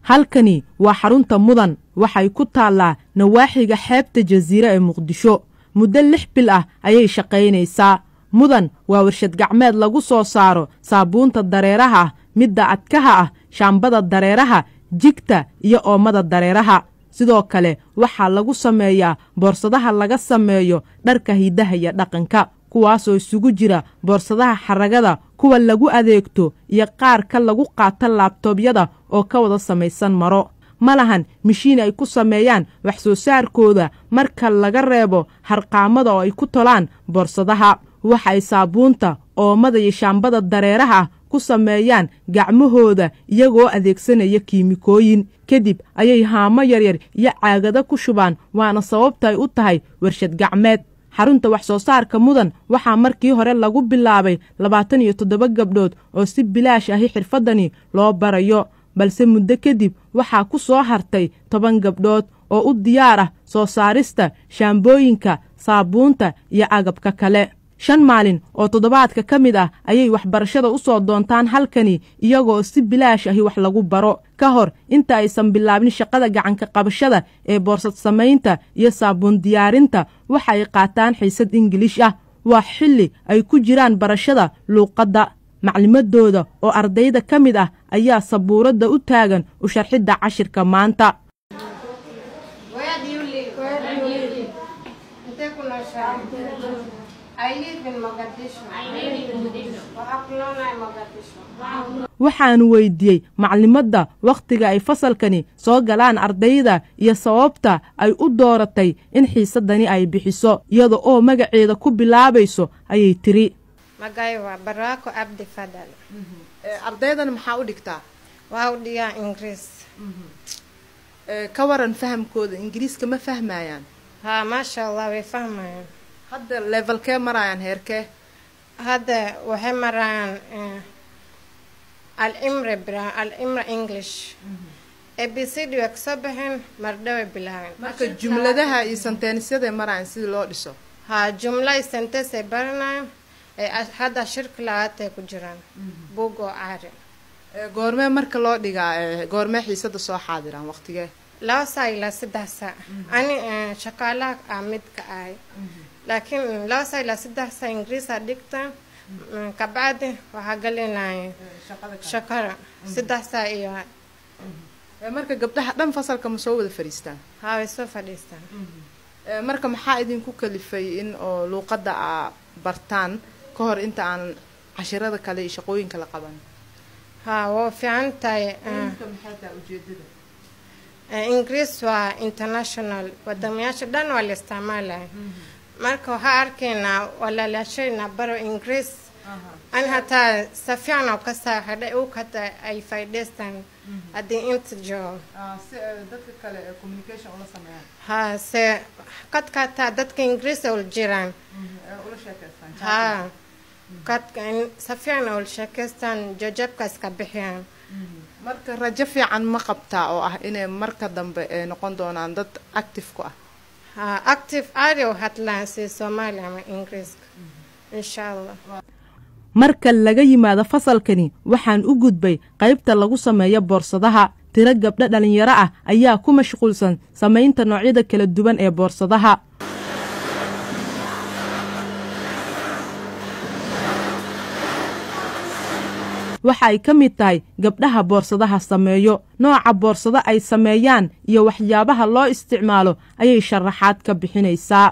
halkani waa xarunta mudan waxay ku taallaa nawaaxiga xeebta jasiire ee muqdisho muddo lix bil ah ayay shaqaynaysaa mudan waa warshad gacmeed lagu soo saaro saabuunta dareeraha ah midda adkaha ah shaambada dareeraha jigta iyo oomada dareeraha sidoo kale waxaa lagu sameeyaa boorsadaha laga sameeyo dharka hidaha iyo dhaqanka kuwaasoo isugu jira boorsadaha xaragada kuwa lagu adeegto iyo qaarka lagu qaato laabtoobyada oo ka wada samaysan maro ma lahan mishiin ay ku sameeyaan wax soo saarkooda marka laga reebo harqaamada oo ay ku tolaan boorsadaha waxay saabuunta oomada iyo shaambada dareeraha ah ku sameeyaan gacmahooda iyagoo adeegsanaya kiimikooyin kadib ayay haamo yaryar iyo caagado ku shubaan waana sababta ay u tahay warshad gacmeed xarunta wax soo saarka mudan waxaa markii hore lagu bilaabay labaatan iyo toddoba gabdhood oo si bilaash ahi xirfaddani loo barayo balse muddo kadib waxaa ku soo hartay toban gabdhood oo u diyaar ah soo saarista shaambooyinka saabuunta iyo agabka kale shan maalin oo toddobaadka ka mid ah ayay waxbarashada u soo doontaan halkani iyagoo si bilaash ahi wax lagu baro ka hor inta aysan bilaabin shaqada gacanka qabashada ee boorsad samaynta iyo saabuun diyaarinta waxa ay qaataan xiisad ingiliish ah waa xilli ay ku jiraan barashada luuqadda maclimadooda oo ardayda ka mid ah ayaa sabuuradda u taagan u sharxidda cashirka maanta waxaanu weydiiyey maclimadda wakhtiga ay fasalkani soo galaan ardayda iyo sababta ay u dooratay in xiisadani ay bixiso iyada oo magaceeda ku bilaabayso ayay tiri magay waa baraako cabdi fadal ardaydan maxaa u dhigtaa waa u dhigaa ingiriis ka waran fahamkooda ingiriiska ma fahmayaan haa maasha allah way fahmayaan hadda levelkee marayaan heerkee hadda waxay marayaan alimre bra alimre english a b c d way kasoo baxeen mardhaway bilaabeen marka jumladaha iyo senteensyada marayaan sidii loo dhiso haa jumla iyo sentes ay baranayaan hadda shirka labaatay ku jiraan buug oo caari goormee marka loo dhigaa goormee xiisada soo xaadiraan waqtigee laba saa ilaa saddex saa ani shaqaalaha ah midka ahay laakiin laba saa ilaa saddex saa ingiriisa dhigta kabacdi waxaa galinaya shaqada saddex saa iyo marka gabdhaha dhan fasalka ma soo wada fadhiistaan haa way soo fadhiistaan marka maxaa idinku kalifay in oo luuqadda aa bartaan ka hor inta aan cashirada kale iyo shaqooyinka la qaban haa waa fiican tahay ingiriis waa international wadamayaasha dhan waa la isticmaalaya marka waxaa arkaynaa walaalaashayna baro ingiriis an hataa si fiican oo ka saaxidhay u kata ay faa'idaystaan haddii inta joogo haa se kadka hataa dadka ingiriisa ula jiraan haa kadka si fiican ula sheekaystaan jajabka iska bixiyaan marka rajo fiican ma qabtaa oo ah inay marka dambe ay noqon doonaan dad active ku ah haa active aadi u hadlaan si soomaaliya ama ingiriiska insha allah marka laga yimaado fasalkani waxaan u gudbay qaybta lagu sameeyo boorsadaha tiro gabdho dhallinyaro ah ayaa ku mashquulsan samaynta noocyada kala duwan ee boorsadaha waxa ay ka mid tahay gabdhaha boorsadaha sameeyo nooca boorsado ay sameeyaan iyo waxyaabaha loo isticmaalo ayay sharaxaad ka bixinaysaa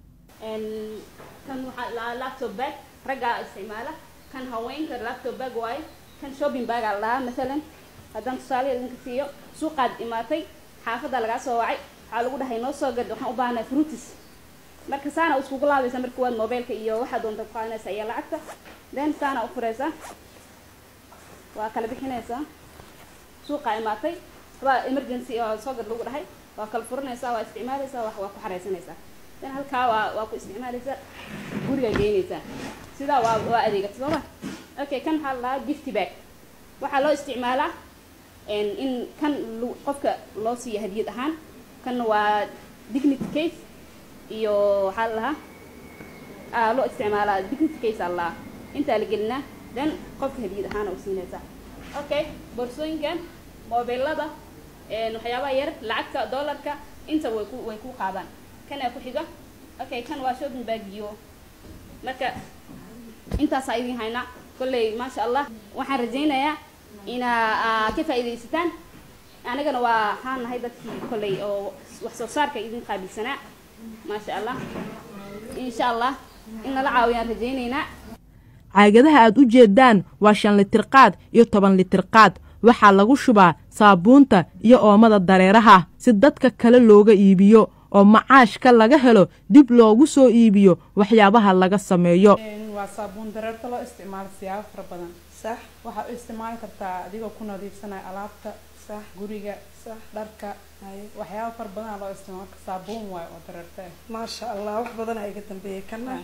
raggaa isticmaala kan haweenka laptop bag waaye kan shopping bag aa lahaa masalan haddaan tusaale idinka siiyo suuqaad imaatay xaafadda lagaa soo wacay waxaa lagu dhahay noo soo gad waxaan u baahanaa fruitis marka saana iskugu laabaysa marka waad mobiilka iyo waxaa doonta ku qaadanaysa iyo lacagta then saana u furaysaa waa kala bixinaysaa suuqaa imaatay waa emergency oo soo gad lagu dhahay waa kala furanaysaa waa isticmaalaysaa wax waa ku xaraysanaysaa then halkaa waa waa ku isticmaalaysaa guriga geynaysaa sidaa waa waa adeegata sooma okay kan waxaa lahaa gifty bag waxaa loo isticmaalaa in kan qofka loo siiya hadiyad ahaan kan waa dignity case iyo waxaa la lahaa loo isticmaalaa dignity case aa lahaa intaa la gelinaa then qofka hadiyad ahaan u siinaysaa okay boorsooyinkan mobilada waxyaabaha yar lacagta dollarka inta way ku way ku qaadaan kana ku xiga okay kan waa shopping bag iyo marka intaasaa idin haynaa kolley maasha allah waxaan rajaynayaa inaa ka faa'iidaysataan anagana waa waxaan nahay dadkii kolley oo wax soo saarka idin qaabilsanaa maasha allah insha allah in nala caawiyaan rajaynaynaa caagadaha aad u jeedaan waa shan litir qaad iyo toban litir qaad waxaa lagu shubaa saabuunta iyo oomada dareeraha si dadka kale looga iibiyo oo macaashka laga helo dib loogu soo iibiyo waxyaabaha laga sameeyo waa saabuun dareerta loo isticmaalo siyaabo fara badan sax waxaad u isticmaali kartaa adigoo ku nadiifsanaya alaabta sax guriga sax dharka haye waxyaabo fara badan loo isticmaalo marka saabuun waayo oo dareerta ah maasha allah wax badan aa iga dambeeyay kana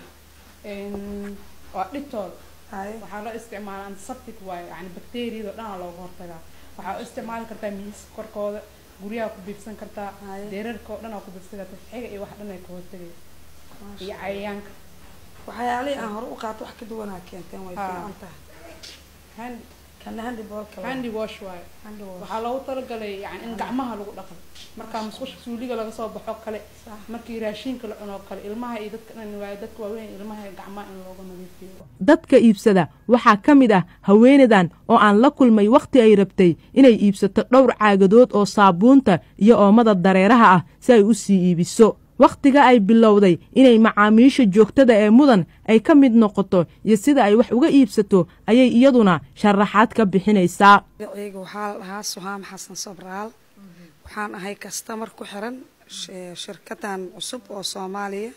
Een, waa dhibtooda haye waxaa loo isticmaala antiseptic waayo yani bakteeriyada dhanaa looga hortagaa waxaa u isticmaali kartaa miiska korkooda guryaha ku biibsan kartaa Haye. deerarka oo dhan aa ku biibsan kartaa xiga iyo wax dhan ay ka hortagaya iyo cayayaanka waxyaalihii aan hore u qaato wax ka duwanaa keenteen way Haa. fiican tahay Hand- kana handi boolka handy wash waayo handi wash waxaa loogu talagalay yani in gacmaha lagu dhaqo markaa musqusha suuliga laga soo baxo kale sax markii raashinka la cuno kale ilmaha iyo dadka dhan waayo dadka waaweyn ilmaha iyo gacmaha in looga nadiifiyo dadka iibsada waxaa ka mid ah haweenadan oo aan la kulmay wakhti ay rabtay inay iibsato dhowr caagadood oo saabuunta iyo oomada dareeraha ah si ay u sii iibiso wakhtiga ay bilowday inay macaamiisha joogtada ee mudan ay ka mid noqoto iyo sida ay wax uga iibsato ayay iyaduna sharaxaad ka bixinaysaa magacayga waxaa la dhahaa suhaam xasan sobraal waxaan ahay kastamar ku xiran sh- shirkadan cusub oo soomaaliya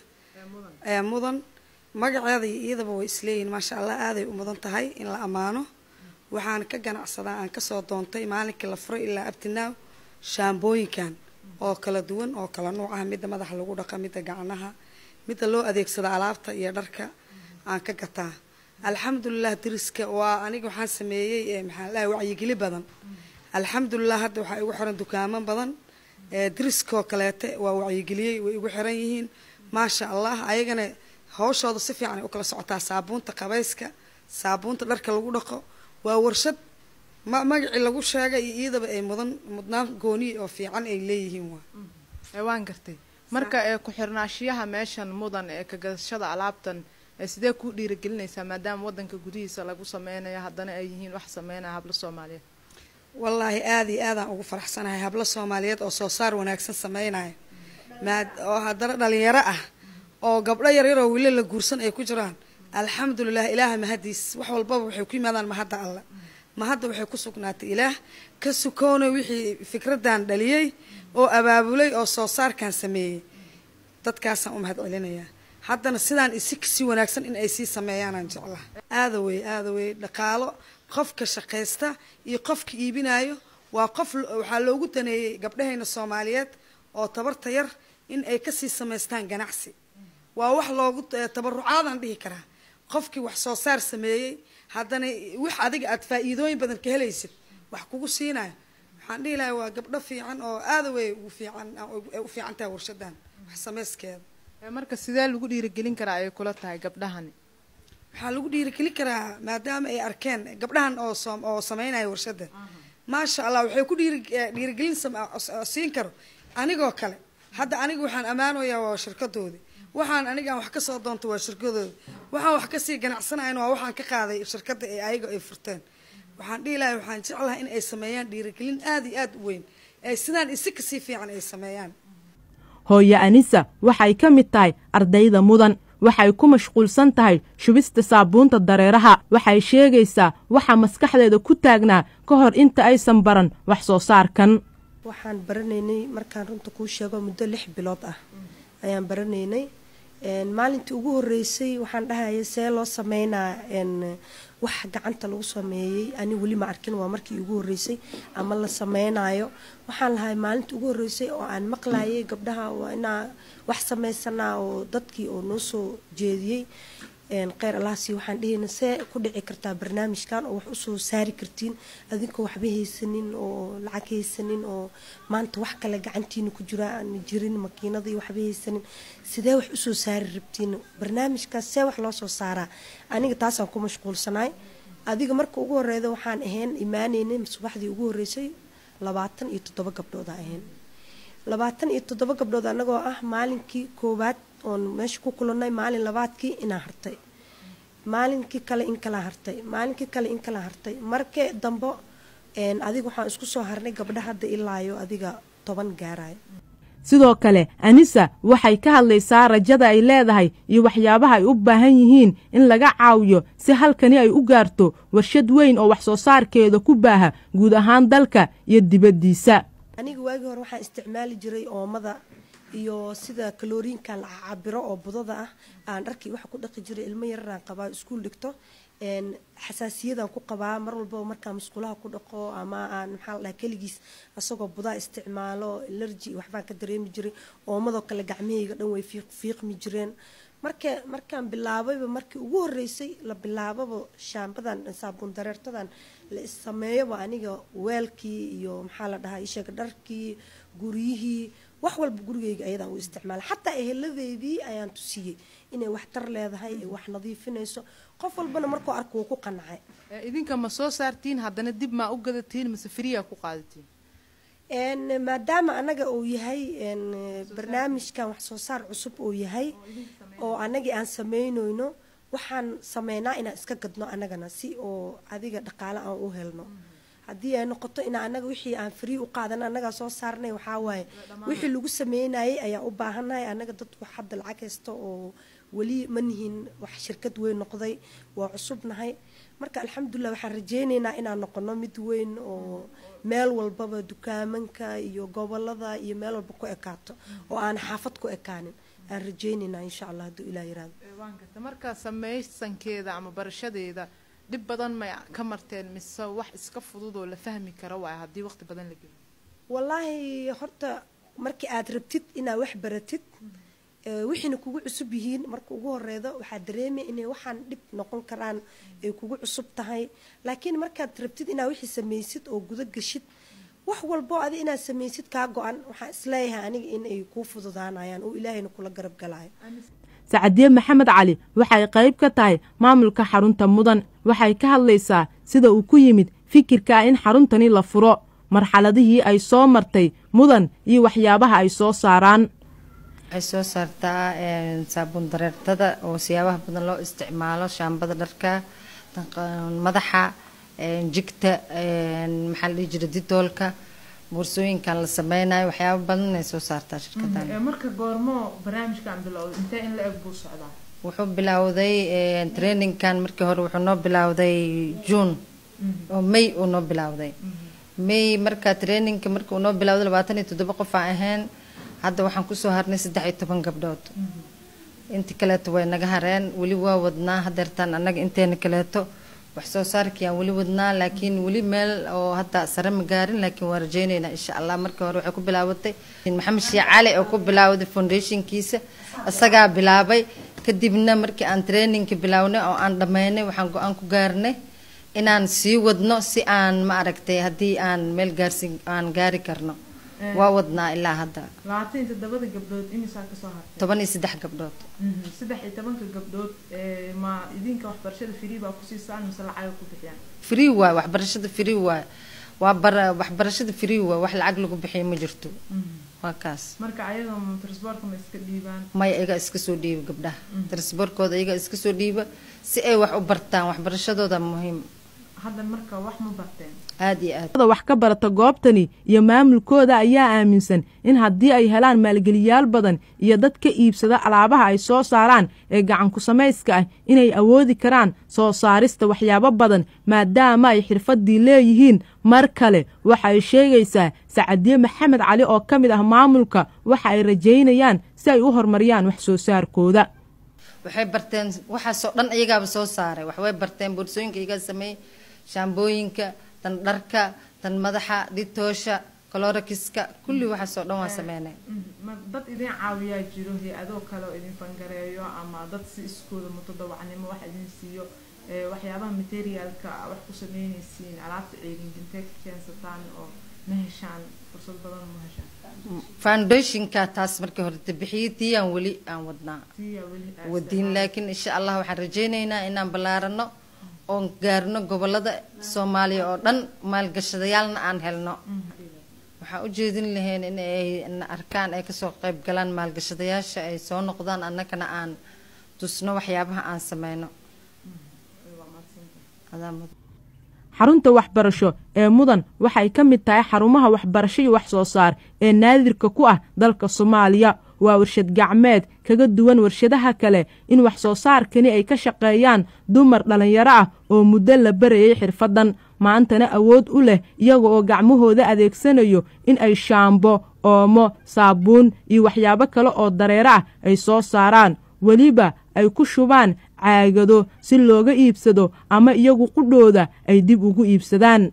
ee mudan magaceeda iyo iyadaba way isleeyihin maasha allah aaday u mudan tahay in la ammaano waxaan ka ganacsadaa aan kasoo doontay maalinkii la furay ilaa abtinaaw shaambooyinkan oo kala duwan oo kala nuuc ah midda madaxa lagu dhaqa midda gacnaha midda loo adeegsado alaabta iyo dharka aan ka gataa alxamdulilah diriska waa aniga waxaan sameeyey ee maxaa la dhahay wacyigeli badan alxamdulilah hadda waxaa igu xiran dukaamo badan ee diriskoo kaleete waa wacyigeliyey way igu xiran yihiin maasha allah ayagana hawshooda si fiican ay u kala socotaa saabuunta qabayska saabuunta dharka lagu dhaqo waa warshad ma magacii lagu sheegay iyo iyadaba ay mudan mudnaan gooniye oo fiican ay leeyihiin waa ee waan gartay marka ee ku-xirnaashiyaha meeshan mudan ee ka gadashada alaabtan ee sidee ku dhiirigelinaysaa maadaama wadanka gudihiisa lagu sameynayo haddana ay yihiin wax sameynaya hablo soomaaliyeed wallaahi aada iyo aadaan ugu faraxsanahay hablo soomaaliyeed oo soo saar wanaagsan sameynaya maad oo haddana dhalinyaro ah oo gabdho yaryaroo weli la guursan ay ku jiraan alxamdulilah ilaaha mahadiis wax walbaba waxay ku yimaadaan mahadda alle mahadda waxay ku sugnaatay ilaah ka sukoona wixii fikradan dhaliyey oo abaabulay oo soo saarkan sameeyey dadkaasaan u mahad celinayaa haddana sidaan isi si wanaagsan in ay sii sameeyaanaan jeclaha aada wey aada wey dhaqaalo qofka shaqaysta iyo qofka iibinayo waa qof waxaa loogu daneeyey gabdhahayna soomaaliyeed oo tabarta yar in ay kasii samaystaan ganacsi waa wax loogu tabarucaadaan dhihi karaa qofkii wax soo saar sameeyey haddana wix adiga aad faa-iidooyin badan ka helaysid wax kugu siinayo waxaan dhihi lahay waa gabdho fiican oo aada wey ugu fiican ay u fiican tahay warshadan wax samayskeeda ee marka sidee lagu dhiirigelin karaa ay kula tahay gabdhahani waxaa lagu dhiirigelin karaa maadaama ay arkeen gabdhahan oo som oo sameynaya warshada maasha allah waxay ku dhiiri dhiirigelin sam- siin karo anigoo kale hadda aniga waxaan ammaanayaa waa shirkadoodi waxaan anigaan wax kasoo doonta waa shirkadooda waxaan wax kasii ganacsanayan waa waxaan ka qaaday shirkada ee ayaga ay furteen waxaan dhihi lahay waxaan jeclahay in ay sameeyaan dhiirigelin aada iyo aada u weyn ay sidaan isi kasii fiican ay sameeyaan hooyo anisa waxay ka mid tahay ardayda mudan waxay ku mashquulsan tahay shubista saabuunta dareeraha waxay sheegaysaa waxa maskaxdeeda ku taagnaa ka hor inta aysan baran wax soo saarkan waxaan baranaynay markaan runta kuu sheego muddo lix bilood ah ayaan baranaynay maalintii ugu horeysay waxaan dhahaya see loo sameynaa wax gacanta lagu sameeyey ani weli ma arkin waa markii ugu horeysay ama la sameynayo waxaan lahay maalintii ugu horeysay oo aan maqlayay gabdhaha waa inaa wax sameysanaa oo dadkii oo noo soo jeediyey kheyr allahasi waxaan dhihayna see ku dhici kartaa barnaamijkan oo wax usoo saari kartiin adinkoo waxba haysanin oo lacag haysanin oo maanta wax kale gacantiina ku jira aan jirin makiinadii waxba haysanin sidee wax usoo saari rabtiin barnaamijkaas see wax loo soo saaraa aniga taasaan ku mashquulsanaay adiga marka ugu horeyda waxaan ahayn imaaneynay subaxdii ugu horeysay labaatan iyo toddoba gabdhooda ahayn labaatan iyo toddoba gabdhood annagoo ah maalinkii koowaad oon meesha ku kulannay maalin labaadkii inaa hartay maalinkii kale in kala hartay maalinkii kale in kala hartay markee dambo adiga waxaan isku soo harnay gabdha hadda ilaayo adiga toban gaarayo sidoo kale anisa waxay ka hadlaysaa rajada ay leedahay iyo waxyaabaha ay u baahan yihiin in laga caawiyo si halkani ay u gaarto warshad weyn oo wax soo saarkeeda ku baaha guud ahaan dalka iyo dibaddiisa aniga waagii hore waxaan isticmaali jiray oomada iyo sida kalooriinkan la cabiro oo budada ah aan dharkii waxa ku dhaqi jiray ilmo yararaan qabaa iskuul dhigto xasaasiyadan ku qabaa mar walbaba markaa musqulaha ku dhaqo ama aan maxaa la dhaha keligiis asagoo budaa isticmaalo alerji waxbaan ka dareemi jiray oomadoo kale gacmahayga dhan way fiiqmi jireen marka markaan bilaabayba markii ugu horeysay la bilaababa shaambadan saabuun dareertadan la issameeyoba aniga weelkii iyo maxaa la dhahaa isheega dharkii guryihii wax walba gurigayga ayadaan u isticmaala xataa eheladeydii ayaan tusiyey inay wax tar leedahay ay wax nadiifinayso qof walbana markuu arko wuu ku qancay idinka ma soo saartiin haddana dib maa u gadatiin mase friyaa ku qaadatiin maadaama anaga uu yahay barnaamijkan wax soo saar cusub uu yahay oo anagii aan sameyneyno waxaan sameynaa inaan iska gadno anagana si oo adiga dhaqaale aan u helno haddii ay noqoto in anaga wixii aan free u qaadana annagaa soo saarnay waxaa waaye wixii lagu sameynayay ayaa u baahannahay annaga dadku hadda lacag haysta oo weli ma nihin wax shirkad weyn noqday waa cusubnahay marka alxamdulilah waxaan rajeyneynaa inaan noqono mid weyn oo meel walbaba dukaamanka iyo gobolada iyo meel walba ku ekaato oo aan xaafad ku ekaanin aan rajeyneynaa insha allah hadduu ilah yiraahdo waan garta marka samaysankeeda ama barashadeeda dhib badan may ka marteen mise wax iska fudud oo la fahmi karo waay haddii waqti badan la geliyo wallaahi horta markii aad rabtid inaad wax baratid wixiina kugu cusub yihiin marka ugu horeedo waxaad dareemaya inay waxaan dhib noqon karaan ay kugu cusub tahay laakiin markaad rabtid inaad wixii samaysid oo guda gashid wax walbo adi inaad samaysid kaa go-an waxaan isleeyahay aniga in ay kuu fududaanayaan oo ilaahayna kula garab galayo sacadiye maxamed cali waxay qayb ka tahay maamulka xarunta mudan waxay ka hadlaysaa sida uu ku yimid fikirka in xaruntani la furo marxaladihii ay soo martay mudan iyo waxyaabaha ay soo saaraan waxay soo saartaa saabuun dareertada oo siyaabaha badan loo isticmaalo shaambada dharka madaxa jigta maxaa la dhihi jira didoolka boorsooyinkan la sameynayo waxyaaba badan ay soo saartaa shirkadan marka goormo barnaamijkan bilowday intee in la eg buu socdaa wuxuu bilowday trainingkan markii hore wuxuu noo bilowday june oo may uu noo bilowday may marka trainingka marka uu noo bilowday labaatan iyo toddoba qof aan ahayn hadda waxaan kusoo harnay saddex iyo toban gabdhood inta kaleeto way naga hareen weli waa wadnaa hadeertaan annaga inteena kaleeto wax soo saarkii aan weli wadnaa laakiin weli meel oo hadda sare ma gaarin laakiin waan rajeyneynaa insha allah markii hore waxay ku bilaabatay maxamed sheekh cali oo ku bilaawday foundationkiisa isagaa bilaabay kadibna markii aan trainingka bilownay oo aan dhammeynay waxaan go-aan ku gaarnay inaan sii wadno si aan ma aragtay haddii aan meel gaarsi aan gaari karno waa wadnaa ilaa hadda labaatan iyo toddobada gabdhood imisaa kasoo hartay toban iyo saddex gabdhood saddex iyo tobanka gabdhood ma idinka waxbarashada free baa kusiisaan mise lacaga ku bixiyaan free waay waxbarashada free waay waa bara waxbarashada free waay wax lacag lagu bixiyo ma jirto waa kaas marka ayaga transportka ma iska dhiibaan maya iyaga iska soo dhiiba gabdhaha transportkooda iyaga iska soo dhiiba si ay wax u bartaan waxbarashadooda muhiim hadda marka wax ma barteen aada iyo aad wax ka barata goobtani iyo maamulkooda ayaa aaminsan in haddii ay helaan maalgeliyaal badan iyo dad ka iibsada alaabaha ay soo saaraan ee gacanku samayska ah inay awoodi karaan soo saarista waxyaabo badan maadaama ay xirfaddii leeyihiin mar kale waxa ay sheegaysaa sacadiye maxamed cali oo ka mid ah maamulka waxa ay rajaynayaan si ay u horumariyaan wax soo saarkooda waxay barteen waxaasoo dhan iyagaaba soo saaray waxbay barteen boorsooyinka iyagaa sameeyey shaambooyinka tan dharka tan madaxa dhitoosha colorakiska kulli waxaasoo dhan waa sameynay dad idin caawiyaa jiro hay-adoo kale oo idin fangareeyo ama dad si iskooda mutadawacnimo wax idin siiyo waxyaabaha materialka wax ku sameynaysiin alaabta ceegingintee ka keensataan oo ma heshaan fursad badan ma heshaan foundationka taas markii hore bixiyay tii aan weli aan wadnaa tiya weli aad wadiin laakiin insha allah waxaan rajaynaynaa inaan ballaarano oon gaarno gobolada soomaaliya oo dhan maalgashadayaalna aan helno waxaan u jeedin lahayn in ay na arkaan ay kasoo qayb galaan maalgashadayaasha ay soo noqdaan annagana aan tusno waxyaabaha aan sameyno Adaa mudan. xarunta waxbarasho ee mudan waxay ka mid tahay xarumaha waxbarasho iyo wax soo saar ee naadirka ku ah dalka soomaaliya waa warshad gacmeed kaga duwan warshadaha kale in wax soo saarkani ay ka shaqeeyaan dumar dhallinyaro ah oo muddo la barayay xirfaddan maantana awood u leh iyaga oo gacmahooda adeegsanayo in ay shaambo oomo saabuun iyo waxyaabo kale oo dareero ah ay soo saaraan weliba ay ku shubaan caagado si looga iibsado ama iyagu qudhooda ay dib ugu iibsadaan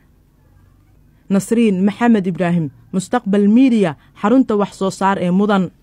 nasriin maxamed ibraahim mustaqbal miidiya xarunta wax soo saar ee mudan